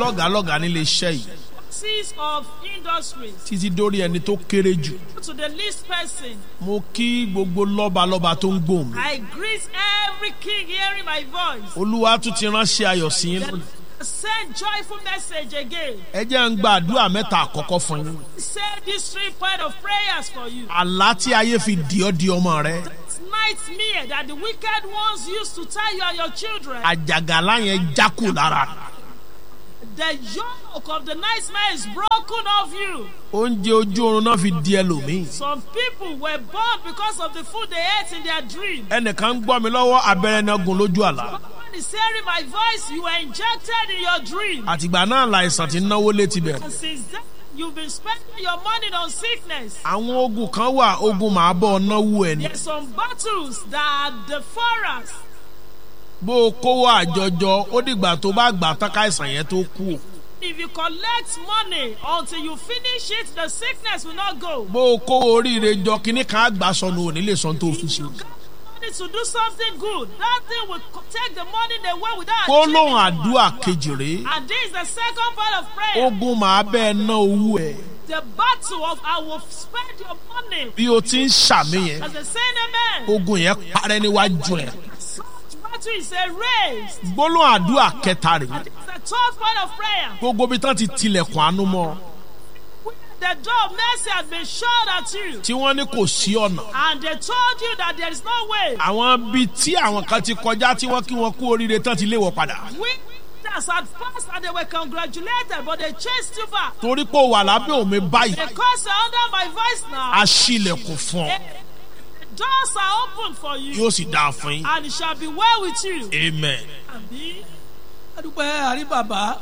lọ́gàá lọ́gàá nílé iṣẹ́ yìí bosses of industries, títí dórí ẹni tó kéré jù to the least person. mo kí gbogbo lọ́balọ́ba tó ń gbòòn mi I greet every king hearing my voice. olúwa tún ti ránṣẹ́ ayọ̀ sí yín lónìí Send joyful message again. ẹ jẹ́ ń gba àdúrà mẹ́ta àkọ́kọ́ fún yín Say these three point of prayers for you. àlá tí ayé fi dì ọ́ di ọmọ rẹ Nightmare that the wicked ones used to tie you and your children. àjàgàlá yẹn jákù lára The yoke of the nightmare is broken off you. oúnjẹ ojú oorun náà fi di ẹlòmíì Some people were born because of the food they ate in their dream. ẹnìkan ń gbọ́ mi lọ́wọ́ abẹ́rẹ́ náà gún lójú àlá Someone is hearing my voice. You were injected in your dream. àtìgbà náà làìsàn ti náwó létí bẹ̀rẹ̀ And since then, you've been spending your money on sickness. àwọn ogun kan wà ogun màá bọ̀ náwó ẹ̀ ní There's some battles that are devour us. bó o kówó àjọjọ ó dìgbà tó bá gbà tán káìsàn yẹn tó kú o. If you collect money until you finish it, the sickness will not go. bó o kówó oríire jọ kínní kan àgbà sọnù òní lè sọ tó fi ṣe. You got money to do something good. That thing will co- take the money away without kó achieving lóhùn it. àdúrà kejì rèé And this is the second part of prayer. ogun màá bẹ́ẹ̀ ná owó ẹ̀ The battle of I will spend your money. bí o ti ń ṣàmì yẹn As a saying amen. ogun yẹn parẹ́ níwájú ẹ̀. Such battle is a race. gbólóhùn àdúrà kẹta rèé It's the third part of prayer. gbogbo bí tán ti tilẹ̀kùn àánú mọ́ When the door of mercy has been shut at you. tí wọ́n ní kò sí ọ̀nà And they told you that there is no way. àwọn bíi tí àwọn kan ti kọjá tí wọ́n kí wọn kú oríire tán ti lé wọ padà Witness had passed and they were congratulated, but they chased you back. torí pé o wà lábẹ́ òmi báyìí Because you're under my voice now, a ṣílẹ̀kùn fún ọ the doors are open for you, yóò sì dáa fún yín and it shall be well with you. amen. Àbí? adúpẹ́ àríbàbá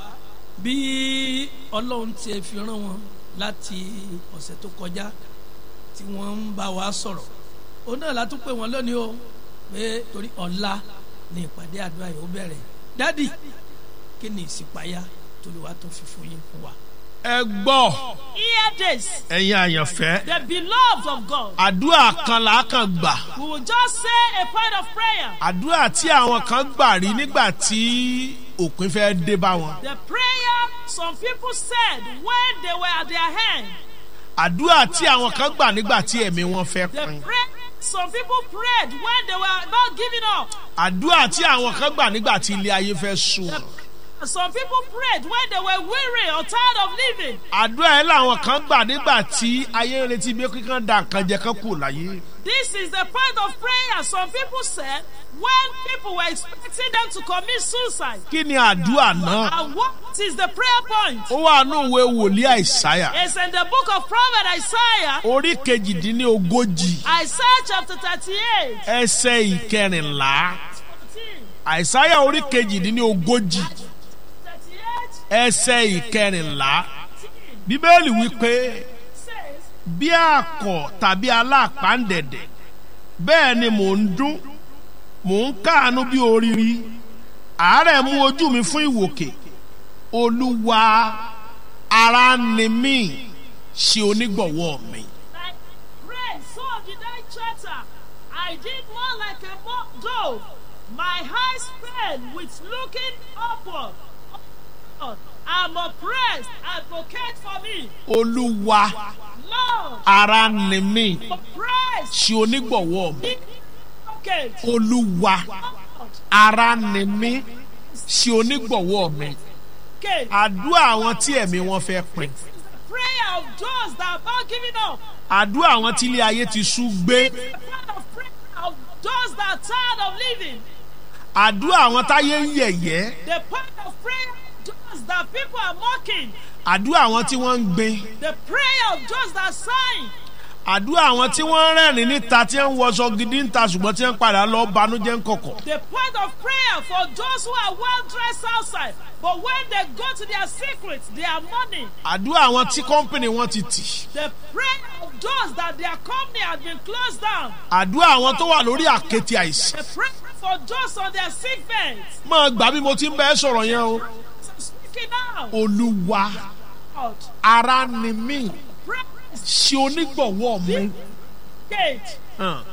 bí ọlọ́run ti fi rán wọn láti ọ̀sẹ̀ tó kọjá tí wọ́n ń bá wa sọ̀rọ̀ òun náà la tún pè wọ́n lónìí o pé torí ọ̀la ni ìpàdé àdúrà yìí ó bẹ̀rẹ̀ dádì kí ni ìsìpáyà tolúwa tó fi fún yín fún wa. ẹ gbọ́ Hear this, ẹ̀yin àyànfẹ́ the beloved of God. àdúrà kan là á kàn gbà We will just say a point of prayer. àdúrà tí àwọn kan gbà rí nígbà tí òpin fẹ́ dé bá wọn The prayer some people said when they were at their hand. àdúrà tí àwọn kan gbà nígbà tí ẹ̀mí wọn fẹ́ The pin prayer some people prayed when they were about giving up. àdúrà tí àwọn kan gbà nígbà tí ilé ayé fẹ́ sùn wọn. Some people prayed when they were weary or tired of living. àdúrà yẹn làwọn kan gbà nígbà tí ayé ń retí bí kíkan da nǹkan jẹ kán kù láyé This is the point of prayer some people said when people were expecting them to commit suicide. kí ni àdúrà náà And what is the prayer point? ó wà ní òwe wòlíì àìsáyà It's in the book of Prophet Isaiah, orí kejìdínlógójì Isaiah chapter 38. ẹsẹ̀ ìkẹrìnlá àìsáyà orí kejìdínlógójì 38 ẹsẹ̀ ìkẹrìnlá bíbélì wípé says, bí àkọ̀ tàbí aláàpáǹdẹ̀dẹ̀ bẹ́ẹ̀ ni mò ń dún mò ń káàánú bí oríire àárẹ̀ mú ojú mi fún ìwòkè olúwa ara ni mí ṣe onígbọ̀wọ́ mi. Like rain, so did I chatter. I did more like a mo- dove. My eyes failed with looking upward. Lord, I'm oppressed. Advocate for me. olúwa Lord, ara ni mí oppressed. ṣe onígbọ̀wọ́ mi. Advocate. olúwa Lord, ara ni mí ṣe onígbọ̀wọ́ mi. okay. àdúrà àwọn tí ẹ̀mí wọn fẹ́ pin. Prayer of those that are about giving up. àdúrà àwọn tí ilé ayé ti sú gbé. The prayer of prayer of those that are tired of living. àdúrà àwọn táyé ń yẹ̀yẹ́. The prayer of prayer of those that people are mocking. àdúrà àwọn tí wọ́n ń gbin. The prayer of those that are sighing. àdúrà àwọn tí wọ́n ń rẹ́rìn níta tí ń wọṣọ gidi ń ta ṣùgbọ́n tí ń padà lọ banújẹ́ ń kọ̀kọ̀. The point of prayer for those who are well dressed outside, but when they go to their secrets, their money. àdúrà àwọn tí kọ́ńpìnì wọn ti tì. The prayer of those that their company has been closed down. àdúrà àwọn tó wà lórí àkéte àìsàn. The prayer for those on their sick beds. máa gbà bí mo ti ń bẹ́ẹ̀ sọ̀rọ̀ yẹn o. I'm speaking now. olúwa Out. ara ni mí Prayer ṣe onígbọ̀wọ́ mi. gate. Hàn.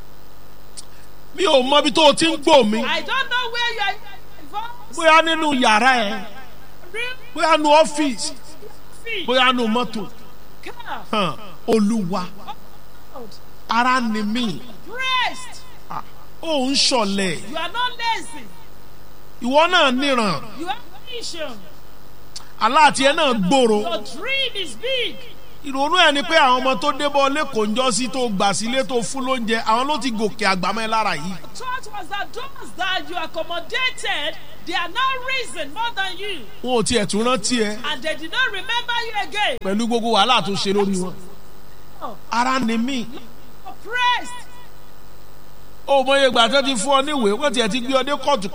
mi ò mọ ibi tó o ti ń gbọ́ mi. I don't know where you are involved. bóyá nínú yàrá ẹ Really? bóyá nu ọ́fíìsì feet, bóyá nu mọ́tò car, hàn olúwa out, ara ni mí pressed. Ah, ó ń ṣọ̀lẹ̀ You are not lazy. ìwọ náà níran You have vision. aláàtì ẹ náà gbòòrò Your dream is big. ìrònú ẹ ni pé àwọn ọmọ tó débọ̀ lẹ́kọ̀ọ́ ń jọ sí tó gbà sílé tó fún lóúnjẹ àwọn ló ti gòkè àgbàmọ́ ẹ lára yìí Thought was that those that you accommodated, they are now risen more than you, wọn ò tiẹ̀ tún rántí ẹ and they did not remember you again. pẹ̀lú gbogbo wàhálà tó ṣe lórí wọn Oh, ara ni mí oppressed. ó mọye ìgbà tó ti fún ọ níwèé wọ́n tiẹ̀ ti gbé ọ dé kóòtù